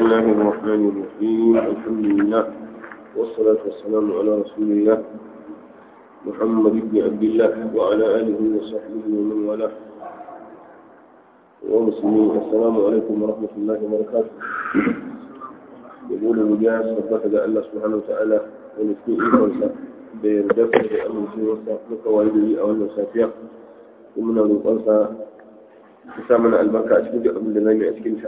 الله الرحمن الرحيم الحمد لله والصلاة والسلام على رسول الله محمد بن عبد الله وعلى آله وصحبه ومن والاه ومسلمين السلام عليكم ورحمة الله وبركاته يقول المجاز فقط الله سبحانه وتعالى ونسكي إيقونسا بيردفع بأمن سيوسا مكوالده أو النسافية ومن الوقنسا تسامنا البركة أشكد أبن لنين أشكدها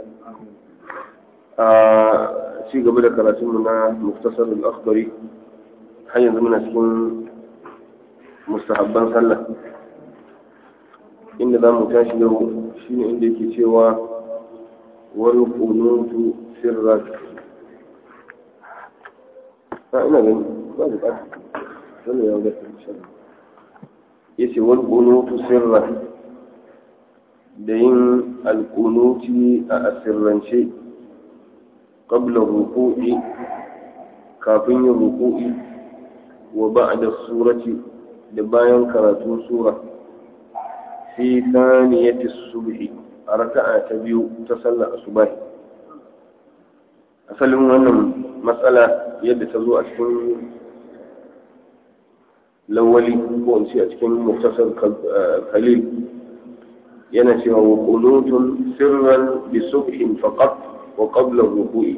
a ci gaba da karatunmu na muktasar al-akhbari har yanzu muna cikin mustahabban sallah inda za mu tashi yau shine inda yake cewa wani kunutu sirrat a ina gani ba da ƙasa wani ya wadata ya ce wani kunutu sirrat da yin alkunuti a asirrance قبل الركوع كافين الركوع وبعد السورة دبايا كراتون سورة في ثانية الصبح ركعة تبيو تسلى الصباح أسلم أن مسألة يد تزوء أشكن الأولي وأنسي أشكن مختصر خليل ينسي وقنوت سرا بصبح فقط wa qablar ruku'i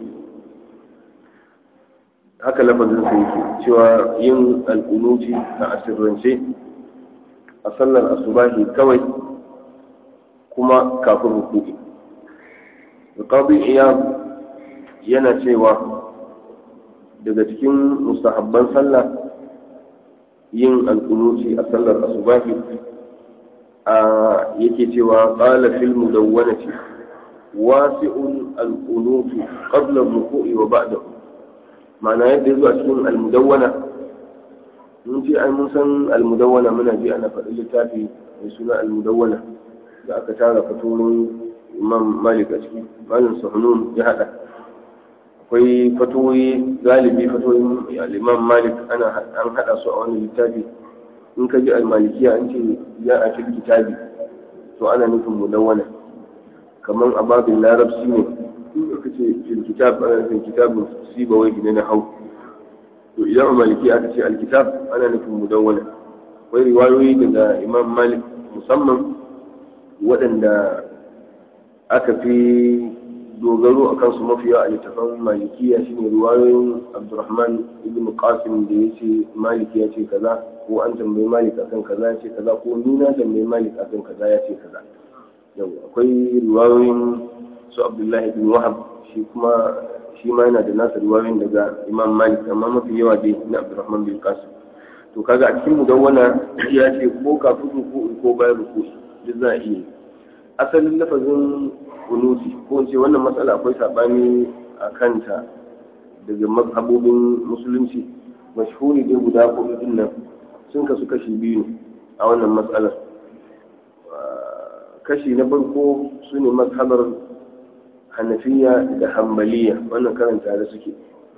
haka lafazin sa yake cewa yin alƙunuti a asirrance a sallar asubahi kawai kuma kafin ruku'i alƙadi iyam yana cewa daga cikin mustahabban sallah yin alƙunuti a sallar asubahi a yake cewa qala fil mudawwanati واسع القنوت قبل الركوع وبعده معنى yadda yazo a cikin almudawwana mun ji ai mun san almudawwana muna ji ana faɗin littafi mai suna almudawwana da aka tara fatoyin imam malik a ciki malam sahnun ya hada akwai fatoyi galibi fatoyin al-imam malik ana an hada su a wani littafi in ka ji al-malikiya an ce ya a cikin kitabi to ana nufin mudawwana kamar a babin larabci ne in aka ce fil kitab ana nufin kitabun siba wai gine na hau to idan a maliki aka ce alkitab ana nufin mudawwana akwai riwayoyi daga imam malik musamman waɗanda aka fi dogaro a kansu mafiya a littafan malikiya shine riwayoyin abdurrahman ibn qasim da ya ce malik ya ce kaza ko an tambayi malik akan kaza ya ce kaza ko ni na tambayi malik akan kaza ya ce kaza yau akwai riwayoyin su abdullahi bin wahab shi kuma shi ma yana da nasa riwayoyin daga imam malik amma mafi yawa dai na abdurrahman bin qasim to kaga a cikin mudawwana ya ce ko kafin ruku ko bayan ruku duk za a iya asalin lafazin kunuti ko in ce wannan matsala akwai sabani a kanta daga mazhabobin musulunci mashhuri dai guda hudu din nan sun kasu kashi biyu ne a wannan matsalar kashi na farko su ne mazhabar hanafiya da hambaliya wannan karanta da suke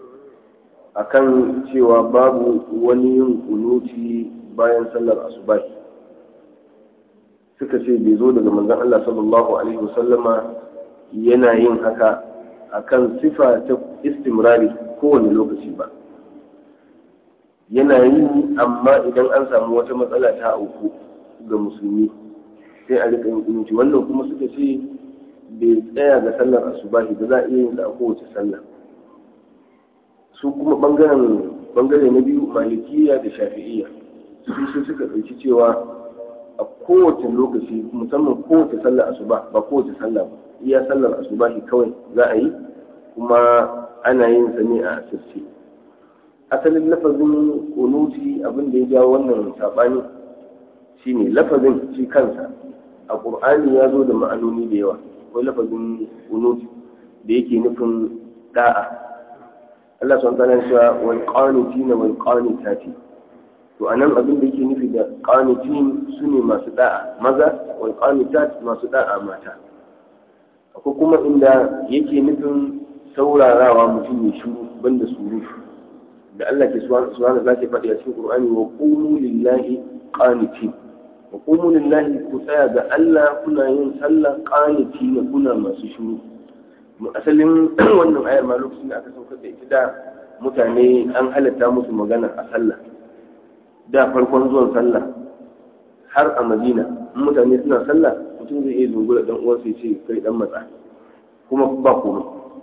akan cewa babu wani yin kunuti bayan sallar asubahi suka ce bai zo daga manzon Allah sallallahu alaihi wasallama yana yin haka akan sifa ta istimrari kowane lokaci ba yana yi amma idan an samu wata matsala ta auku ga musulmi sai a rika yin kunuti wannan kuma suka ce bai tsaya ga sallar asubahi ba za a iya yin sa a kowace sallah su kuma bangaren bangare na biyu malikiya da shafi'iyya su sai suka ɗauki cewa a kowace lokaci musamman kowace sallar asuba ba kowace sallah ba iya sallar asubahi kawai za a yi kuma ana yin sa ne a asirce asalin lafazin kunuti abin da ya jawo wannan sabani shine lafazin shi kansa a ƙur'ani ya zo da ma'anoni da yawa akwai lafazin kunut da yake nufin da'a Allah sun tana cewa wal qanitina wal qanitati to anan abin da yake nufi da qanitin sune masu da'a maza wal qanitat masu da'a mata akwai kuma inda yake nufin saurarawa mutum ya shiru banda surutu da Allah ke subhanahu zaki faɗi a cikin Qur'ani wa qulu lillahi qanitin wa qumu lillahi ku tsaya ga Allah kuna yin sallah qaniti na kuna masu shiru asalin wannan ayar ma lokacin da aka saukar da ita da mutane an halatta musu magana a sallah da farkon zuwan sallah har a madina in mutane suna sallah mutum zai iya zungura dan uwansa ya ce kai dan matsa kuma ba komai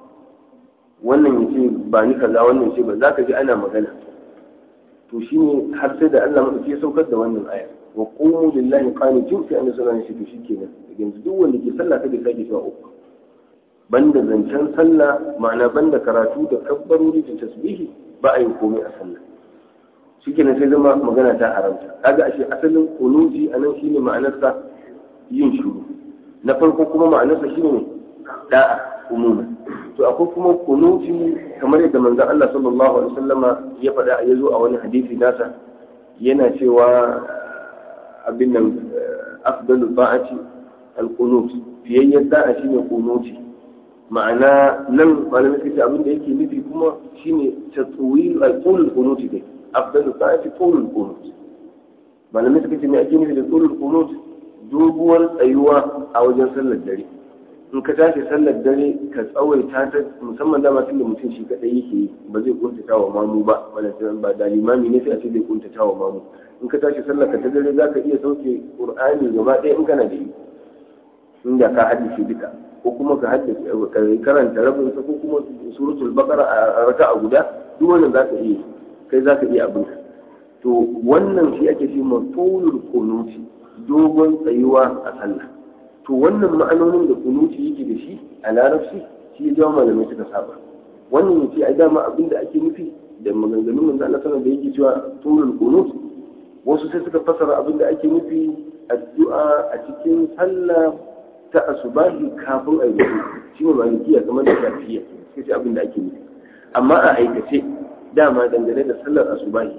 wannan ya ce ba ni kaza wannan ya ce ba za ka ji ana magana to shine har sai da Allah madauki ya saukar da wannan ayar wa qumu lillahi qanitin sai annabi sallallahu alaihi wasallam shi kenan yanzu duk wanda ke sallah kada sake cewa uku banda zancen sallah ma'ana banda karatu da kabbarori da tasbihi ba a yin komai a sallah shikenan sai zama magana ta haramta kaga ashe asalin kunuti anan shine ma'anarsa yin shuru na farko kuma ma'anarsa shine ne da'a umuma to akwai kuma kunuti kamar yadda manzon Allah sallallahu alaihi wasallama ya faɗa ya zo a wani hadisi nasa yana cewa abin nan afdalu ta'ati al-qunut fiyayyen da'a shine kunuti ma'ana nan malamai suka ce abin da yake nufi kuma shine tatwil al-qul al-qunut dai afdalu sa'ati qul al-qunut malamai suka ce me ake nufi da qul al-qunut doguwar tsayuwa a wajen sallar dare in ka tashi sallar dare ka tsawaita ta musamman dama tunda mutum shi kadai yake yi ba zai kuntata wa mamu ba wannan ba da limami ne sai a ce zai kuntata wa mamu in ka tashi sallar ka ta dare zaka iya sauke qur'ani gaba ɗaya in kana da yi inda ka haddace duka ko kuma ka haddace ka karanta rabin sa ko kuma suratul baqara a raka'a guda duk wannan zaka iya kai zaka iya abin to wannan shi ake ce mafulul kunuti dogon tsayuwa a sallah to wannan ma'anonin da kunuti yake da shi a larabci shi ya jawo malamai suka saba wannan yace ai dama abin da ake nufi da maganganun manzo Allah sallallahu da yake cewa tulul kunut wasu sai suka fasara abin da ake nufi addu'a a cikin sallah ta asubahi kafin a yi shi ne malikiya kamar da shafiya sai ce abin da ake nufi amma a aikace dama dangane da sallar asubahi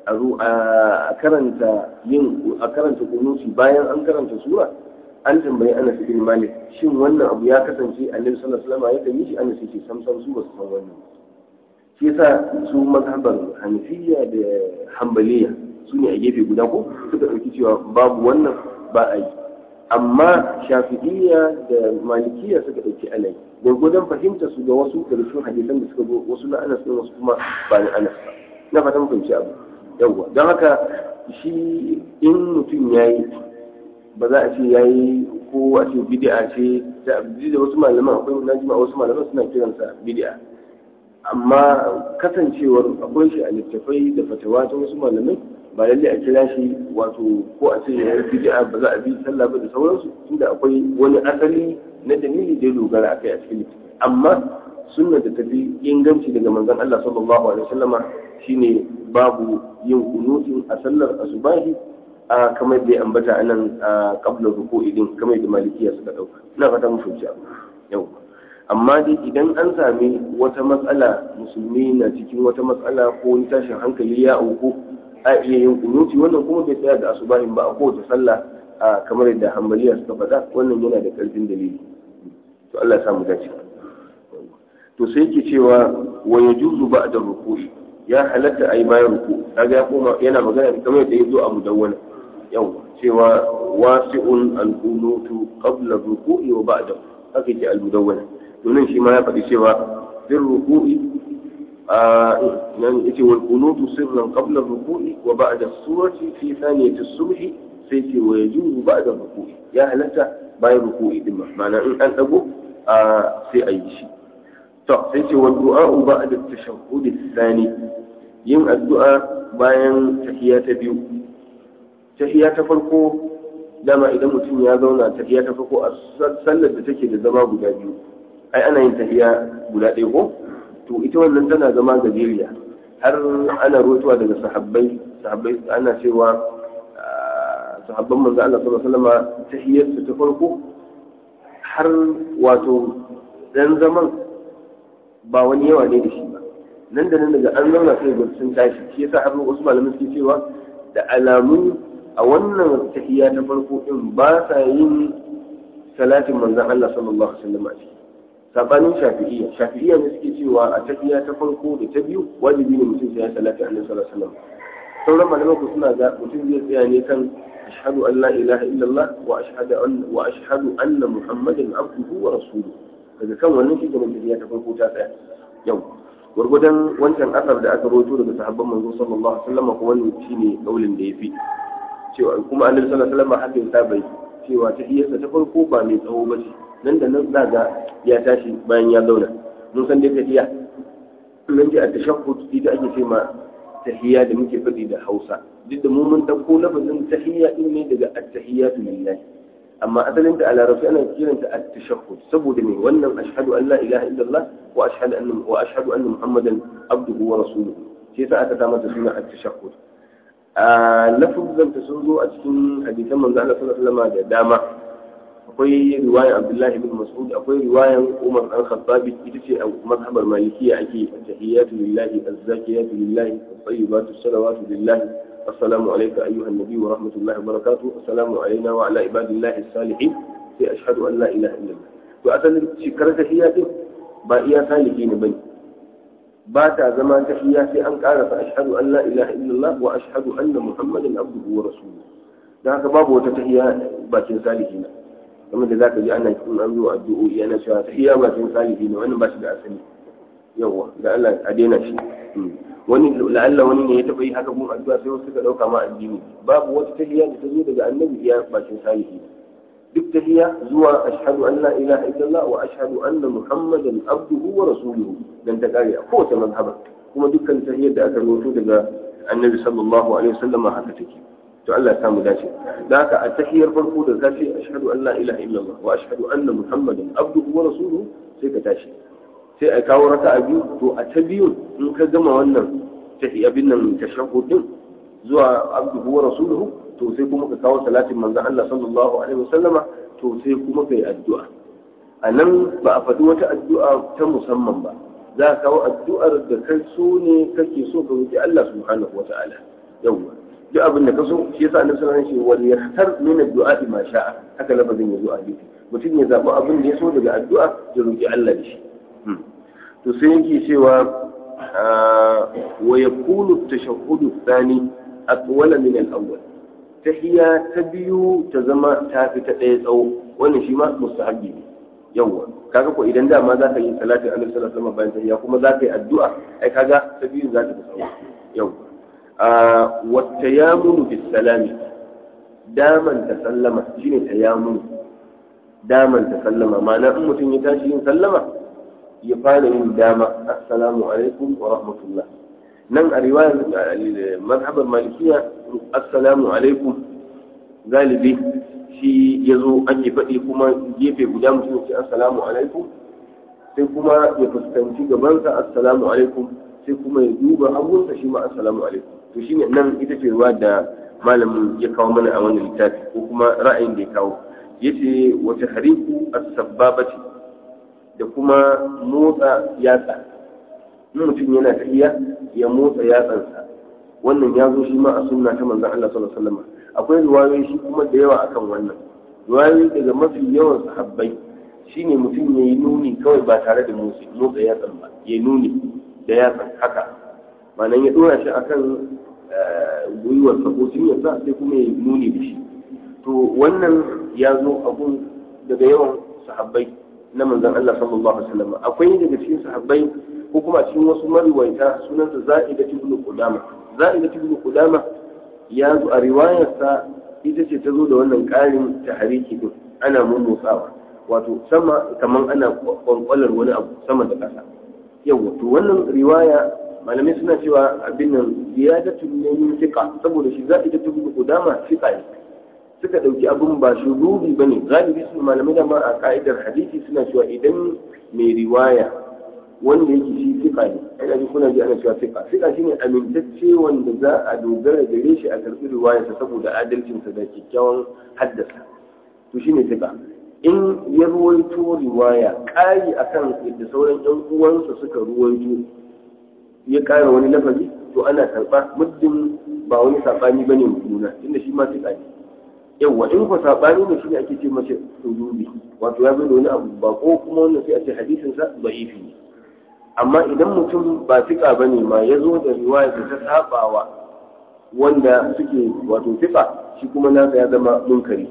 a karanta yin a karanta kunusi bayan an karanta sura an tambayi Anas bin Malik shin wannan abu ya kasance Annabi sallallahu alaihi wasallam ya kan yi shi Anas yake sam sam su ba su san wannan shi yasa su mazhabar Hanafiya da Hanbaliya su ne a gefe guda ko suka dauki cewa babu wannan ba a yi amma shafi'iyya da malikiya suka ɗauki alai gwargwadon fahimta su ga wasu daga cikin hadisan da suka zo wasu na anas ɗin wasu kuma ba na anas ba na fatan fahimci abu yawwa don haka shi in mutum ya yi ba za a ce ya yi ko a ce bid'a ce ta da wasu malaman akwai na jima wasu malaman suna kiransa bid'a amma kasancewar akwai shi a littafai da fatawa ta wasu malamai ba lalle a kira shi wato ko a ce yayin bid'a ba za a bi sallah ba da sauransu tunda akwai wani asali na dalili da ya dogara akai a cikin littafi amma sunna da tafi inganci daga manzon Allah sallallahu alaihi wasallama shine babu yin kunutin a sallar asubahi a kamar da ya ambata anan a qabla ruku'i din kamar da malikiya suka dauka ina fata mu fahimci abu yau amma dai idan an sami wata matsala musulmi na cikin wata matsala ko wani tashin hankali ya auku a iya yin kunuti wannan kuma bai tsaya da asubahin ba a kowace sallah a kamar yadda hambaliya suka faɗa wannan yana da ƙarfin dalili to Allah ya samu dace to sai yake cewa wa yajuzu ba'da ruku'i ya halatta ai bayan ruku kaga ya koma yana magana kamar yadda ya zo a mudawwana yau cewa wasi'un al-qunutu qabla ruku'i wa ba'da haka yake al-mudawwana domin shi ma ya faɗi cewa bin ruku'i يعني يتي والقنوت سرا قبل الركوع وبعد السورة في ثانية الصبح سيتي ويجوز بعد الركوع يا هلتا باي الركوع دم معنى إن أن أبو في أي شيء طب سيتي والدعاء بعد التشهد الثاني yin addu'a bayan tahiya ta biyu tahiya ta farko dama idan mutum ya zauna tahiya ta farko a sallar da take da zama guda biyu ai ana yin tahiya guda ɗaya ko to ita wannan tana zama gajeriya har ana rotuwa daga sahabbai sahabbai ana cewa sahabban manzo Allah sallallahu alaihi wasallam tahiyyarsu ta farko har wato dan zaman ba wani yawa ne da shi ba nan da nan daga an zauna sai ga sun tashi shi yasa har wasu malamai suke cewa da alamun a wannan tahiyya ta farko din ba sa yin salatin manzon Allah sallallahu alaihi wasallam a ciki sabanin shafi'iyya shafi'iyya ne suke cewa a tafiya ta farko da ta biyu wajibi ne mutum sai ya salati annabi sallallahu alaihi wasallam sauran malaman ku suna ga mutum zai tsaya ne kan ashhadu an la ilaha illallah wa ashhadu an wa ashhadu anna muhammadan abduhu wa rasuluhu daga kan wannan shi kenan tafiya ta farko ta tsaya yau gwargwadon wancan asar da aka rawaito daga sahabban manzo sallallahu alaihi wasallam ko wannan shine kaulin da yafi cewa kuma annabi sallallahu alaihi wasallam haka ya bai cewa ta iyarsa ta farko ba mai tsawo ba ce nan da nan zaga ya tashi bayan ya zauna mun san dai tafiya nan dai a tashahhud ita ake ce ma tahiyya da muke faɗi da Hausa duk da mu mun dauko lafazin tahiyya din ne daga at-tahiyyatu lillahi amma asalin ta a larabci ana kiranta at-tashahhud saboda me wannan ashhadu an la ilaha illallah wa ashhadu anna wa ashhadu anna muhammadan abduhu wa rasuluhu sai sa aka sa mata suna at-tashahhud a lafuzan ta sun zo a cikin hadisan manzo Allah sallallahu alaihi wasallam da dama akwai riwayan Abdullahi bin Mas'ud akwai riwayan Umar dan Khattab ita ce a mazhabar Malikiya ake tahiyatu lillahi az-zakiyatu lillahi at-tayyibatu salawatu lillahi السلام عليك أيها النبي ورحمة الله وبركاته السلام علينا وعلى عباد الله الصالحين في أشهد أن لا إله إلا الله وأصل شكر تحيات بائيا صالحين بني باتا زمان تحيات أن قال فأشهد أن لا إله إلا الله وأشهد أن محمدا عبده ورسوله da haka babu wata tahiya bakin salihi na kamar da zaka ji ana cikin an zo addu'o'i ana cewa tahiya bakin salihi ne wannan ba shi da asali yawa da Allah a daina shi wani la'alla wani ne ya taɓa yi haka gun addu'a sai wasu suka ɗauka ma addini babu wata tahiyya da ta zo daga annabi iya bakin salihi duk tahiyya zuwa ashhadu an la ilaha illallah wa ashhadu anna muhammadan abduhu wa rasuluhu dan ta kare a kowace mazhaba kuma dukkan tahiyyar da aka rawaito daga annabi sallallahu alaihi wasallam haka take to Allah ya samu dace da haka a tahiyyar farko da ka ce ashhadu an la ilaha illallah wa ashhadu anna muhammadan abduhu wa rasuluhu sai ka tashi sai a kawo raka a biyu to a ta biyu in ka gama wannan tahi abin nan tashahhud din zuwa abduhu wa rasuluhu to sai kuma ka kawo salatin manzon Allah sallallahu alaihi wasallama to sai kuma kai addu'a a nan ba a faɗi wata addu'a ta musamman ba za ka kawo addu'ar da kai so ne kake so ka roki Allah subhanahu wa ta'ala yawwa duk abin da ka so shi yasa annabi sallallahu alaihi wasallam wal yahtar min addu'a ma sha'a haka lafazin yazo a hadisi mutum ya zaɓi abin da ya so daga addu'a ya roki Allah da shi to sai yake cewa wa yakunu tashahhudu thani atwala min al-awwal tahiyya ta biyu ta zama ta fi ta ɗaya tsawo wannan shi ma mustahabbi ne yawwa kaga ko idan dama za ka yi salatin annabi sallallahu alaihi wasallam bayan tahiyya kuma za ka yi addu'a ai kaga ta biyu za ta fi tsawo yawwa wa tayammunu bis salami daman ta sallama shine tayammunu daman ta sallama ma'ana in mutum ya tashi yin sallama ya fara yin dama assalamu alaikum wa rahmatullah nan a riwayar mazhabar malikiya assalamu alaikum galibi shi ya zo ake faɗi kuma gefe guda mutum ce assalamu alaikum sai kuma ya fuskanci gabansa assalamu alaikum sai kuma ya duba hagunsa shi ma assalamu alaikum to shi ne nan ita ce ruwa da malamin ya kawo mana a wannan littafi ko kuma ra'ayin da ya kawo yace wata hariku as-sabbabati da kuma motsa yatsa in mutum yana tafiya ya motsa yatsansa wannan ya zo shi ma a sunna ta manzon Allah sallallahu alaihi wasallam akwai riwayoyi shi kuma da yawa akan wannan riwayoyi daga mafi yawan sahabbai shine mutum ya yi nuni kawai ba tare da motsa yatsan ba ya nuni da yatsan haka ma'anan ya dora shi akan gwiwar sa ko cinyarsa sai kuma ya nuni da shi to wannan ya zo abun daga yawan sahabbai na manzon Allah sallallahu alaihi wasallam akwai daga cikin sahabbai ko kuma cikin wasu mariwaita sunansa Za'ida ibn Qudama Za'ida ibn Qudama ya zo a riwayarsa ita ce ta zo da wannan ƙarin tahariki din ana mummutsawa wato sama kaman ana kwankwalar wani abu sama da ƙasa yawa to wannan riwaya malamai suna cewa abin nan ziyadatu ne min fiqa saboda shi Za'ida ibn Qudama fiqa ne suka ɗauki abin ba shurubi ba ne galibi su malamai da ma a ka'idar hadisi suna cewa idan mai riwaya wanda yake shi fiƙa ne ana ji kuna ji ana cewa fiƙa fiƙa shine amintacce wanda za a dogara gare shi a karɓi riwayarsa saboda adalcinsa da kyakkyawan haddasa to shine fiƙa in ya ruwaito riwaya ƙari akan yadda sauran ƴan uwansa suka ruwaito ya ƙara wani lafazi to ana karɓa muddin ba wani saɓani bane juna inda shi ma fiƙa ne yawwa in ku sabani ne shine ake ce mace sujubi wato ya zo da wani abu ba ko kuma wannan sai a ce hadisin sa da'ifi ne amma idan mutum ba fika bane ma ya zo da riwaya da ta sabawa wanda suke wato fika shi kuma nasa ya zama munkari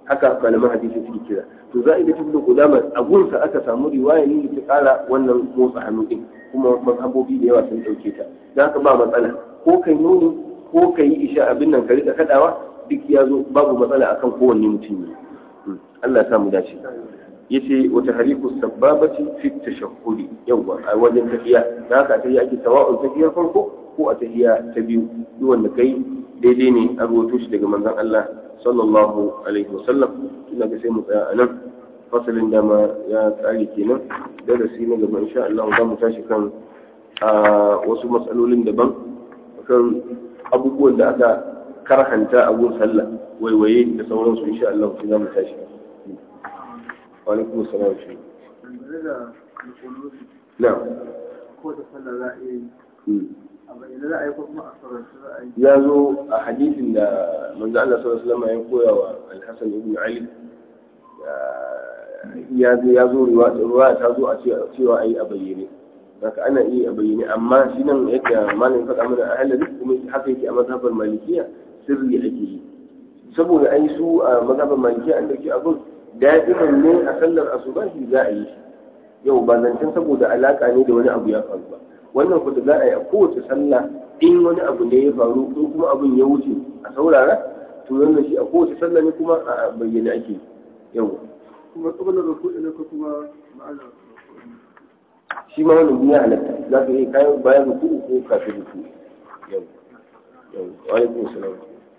haka malaman hadisi suke kira to za a yi da ibn qudama a gunsa aka samu riwaya ne ta kara wannan motsa hannu din kuma mazhabobi da yawa sun dauke ta dan haka ba matsala ko kai nuni ko kai isha abin nan ka rika kadawa duk ya zo babu matsala akan kowanne mutum ne Allah ya samu dace yace wata hariku sababati fi tashahhudi yawa a wajen tafiya da haka tafiya ake sawa'un tafiyar farko ko a tafiya ta biyu duk wanda kai daidai ne a ruwato shi daga manzon Allah sallallahu alaihi wasallam ina ga sai mu tsaya anan fasalin dama ya tsare kenan darasi na gaba insha Allah za mu tashi kan a wasu matsalolin daban kan abubuwan da aka karhanta a gun sallah waiwaye da sauransu insha Allah sai za mu tashi wa alaikum assalam shi na'am ko da sallah za a yi a bayyana za a yi ko kuma a sauransu za a yi ya zo a hadisin da manzo Allah sallallahu alaihi wasallam ya koya wa Al-Hasan ibn Ali ya zo ya zo ruwa ta zo a cewa ayi a bayyane haka ana iya a bayyane amma shi nan yadda malamin faɗa mana a halin kuma haka yake a mazhabar malikiya sirri ake yi saboda ai su a mazhabar malikiya an dauki abun da'iman ne a sallar asubahi za a yi shi yau ba zancen saboda alaka ne da wani abu ya faru ba wannan kuta za a yi a kowace sallah in wani abu ne ya faru in kuma abin ya wuce a saurara to wannan shi a kowace sallah ne kuma a bayyane ake yau kuma tsabalar rukuɗi ne ko kuma ma'ana shi ma wannan ya halatta za ka yi kayan bayan ruku'u ko kafin ruku'u yau yau wa alaikum salam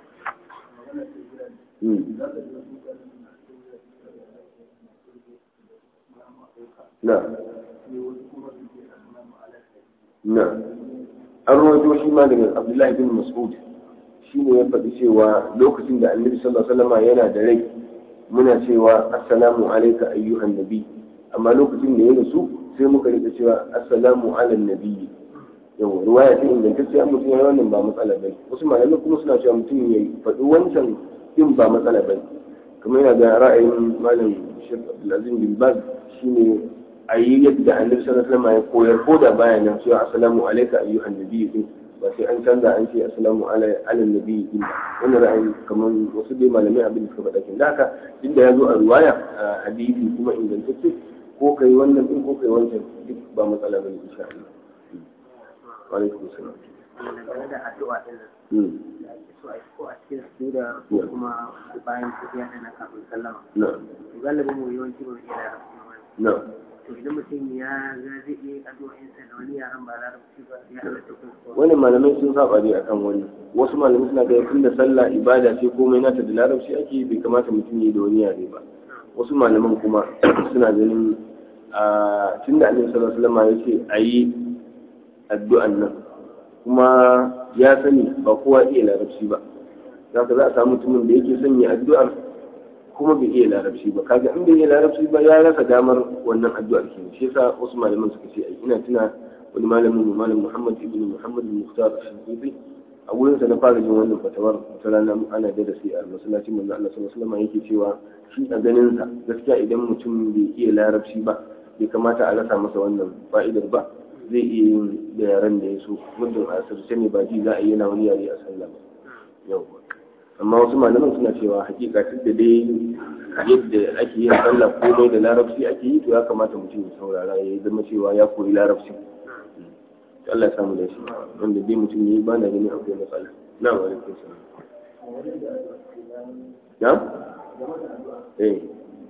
na na an rawaito shi ma daga abdullahi bin mas'ud shi ne ya faɗi cewa lokacin da annabi sallallahu alaihi wasallam yana da rai muna cewa assalamu alayka ayyuhan nabi amma lokacin da ya rasu sai muka rika cewa assalamu ala nabiyyi yawa ruwaya ta ingantacciya mutum ya wannan ba matsala bai wasu malamai kuma suna cewa mutum ya faɗi wancan din ba matsala bai kamar yana da ra'ayin malam Sheikh Abdulaziz bin Baz shine a yi yadda annabi sallallahu alaihi wasallam ya koyar ko da baya nan cewa assalamu alayka ayyuhan nabiyyu din ba sai an canza an ce assalamu ala ala nabiyyi din wannan ra'ayin kamar wasu dai malamai abin da suka faɗa kin da haka duk da ya zo a ruwaya a hadisi kuma ingantacce ko kai wannan din ko kai wancan duk ba matsala bane insha Allah wa alaikum salam game da addu'a din nan da ake so a yi ko a cikin sujuda ko kuma bayan tafiya da na kafin sallama na'am to galibin mu yawanci ba mu iya larabci ba na'am to idan mutum ya ga zai iya yin addu'o'insa da wani yaran ba larabci ba ya halatta ko ko wani malamai sun saba ne akan wani wasu malamai suna ga tun da sallah ibada ce komai nata da larabci ake bai kamata mutum ya yi da wani yare ba wasu malaman kuma suna ganin a tun da annabi sallallahu alaihi wasallam ya ce a yi addu'an nan kuma ya sani ba kowa iya larabci ba zaka za a samu mutumin da yake son ya addu'ar kuma bai iya larabci ba kaga in bai iya larabci ba ya rasa damar wannan addu'ar kenan shi yasa wasu malaman suka ce ai ina tuna wani malamin mu malam Muhammad ibn Muhammad al-Mukhtar al-Shinqiti a wurin sa na fara jin wannan fatawar ta rana ana da sai a masallacin manzo Allah sallallahu alaihi wasallam yake cewa shi a ganin sa gaskiya idan mutum bai iya larabci ba bai kamata a rasa masa wannan fa'idar ba zai iya yin da yaren da ya so muddin a asirce ne ba ji za a yi yana wani yare a sallah ba yau amma wasu malaman suna cewa hakika duk da dai yadda ake yin sallah komai da larabci ake yi to ya kamata mutum ya saurara ya zama cewa ya koyi larabci to Allah ya samu da shi wanda dai mutum ya yi ba na ganin akwai matsala na wa alaikum salam na eh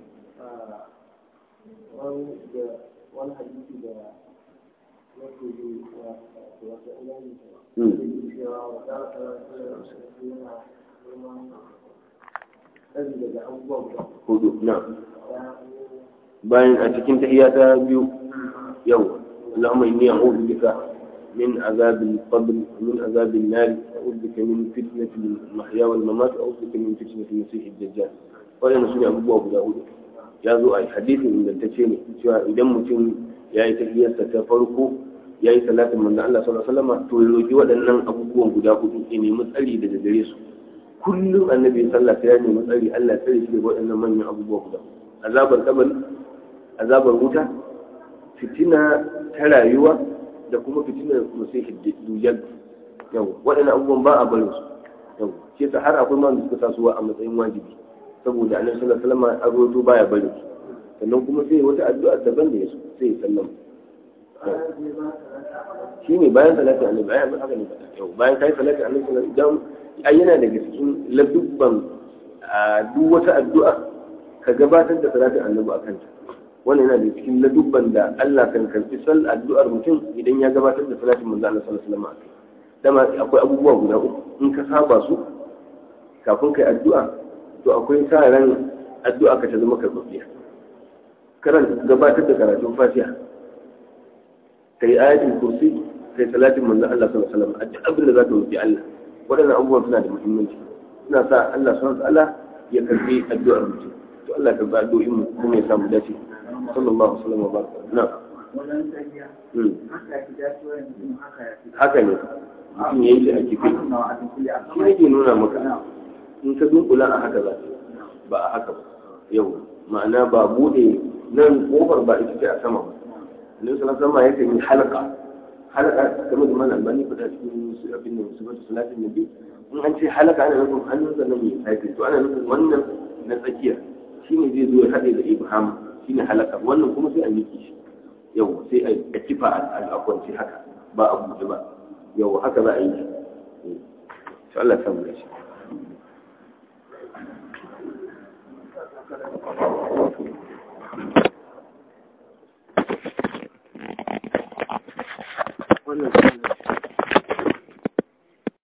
wani hadisi da yake yi wa wata iyali hmm. cewa wa za a yana neman tsari daga abubuwa guda hudu na bayan a cikin tahiyya ta biyu yau اللهم إني أعوذ بك من عذاب القبر ومن عذاب النار أعوذ بك من فتنة المحيا والممات أعوذ بك من فتنة المسيح الدجال وأنا سنة أبو أبو داود ya zo a hadisin ingantacce ne cewa idan mutum ya yi tafiyarsa ta farko ya yi salatin manzon Allah sallallahu alaihi wasallam to ya roki waɗannan abubuwan guda hudu ya nemi tsari daga gare su kullum annabi sallah sai ya nemi tsari Allah ya tsare shi daga waɗannan manyan abubuwa guda azabar kabari azabar wuta fitina ta rayuwa da kuma fitinar musihi dujal yau waɗannan abubuwan ba a barin su yau shi yasa har akwai ma da suka sa su a matsayin wajibi saboda annabi sallallahu alaihi wasallam a roto baya bari sannan kuma sai wata addu'a daban da yaso sai ya sallama shi ne bayan salati annabi ai haka ne yau bayan kai salati annabi sallallahu alaihi wasallam ai yana daga cikin ladubban duk wata addu'a ka gabatar da salatin annabi akan ta wannan yana da cikin ladubban da Allah kan karbi sal addu'ar mutum idan ya gabatar da salatin manzo Allah sallallahu alaihi wasallam dama akwai abubuwa guda uku in ka saba su kafin kai addu'a to akwai sa ran addu'a ka ta zama karɓaɓɓiya karanta gabatar da karatun fatiha kai ayatul kursi kai salatin manzo Allah sallallahu alaihi wasallam addu'a abin da zaka roki Allah waɗannan abubuwan suna da muhimmanci suna sa Allah subhanahu wa ta'ala ya karbi addu'ar mutum to Allah ka ba addu'o'in mu kuma ya samu dace sallallahu alaihi wasallam wa baraka na haka ne mutum ya yi shi a kifi shi ne ke nuna maka in ka dunkula a haka za ba a haka ba yau ma'ana ba bude nan kofar ba ita ce a sama ba annabi sallallahu alaihi wasallam yake yi halaka halaka kamar da mana albani fada cikin abin da musulmai salatin nabi in an ce halaka ana nufin hannun sa nan mai sai to ana nufin wannan na tsakiya shine zai zo ya hade da ibham shine halaka wannan kuma sai a miki shi yau sai a kifa a kwanci haka ba a buɗe ba yau haka za a yi shi Allah samu da shi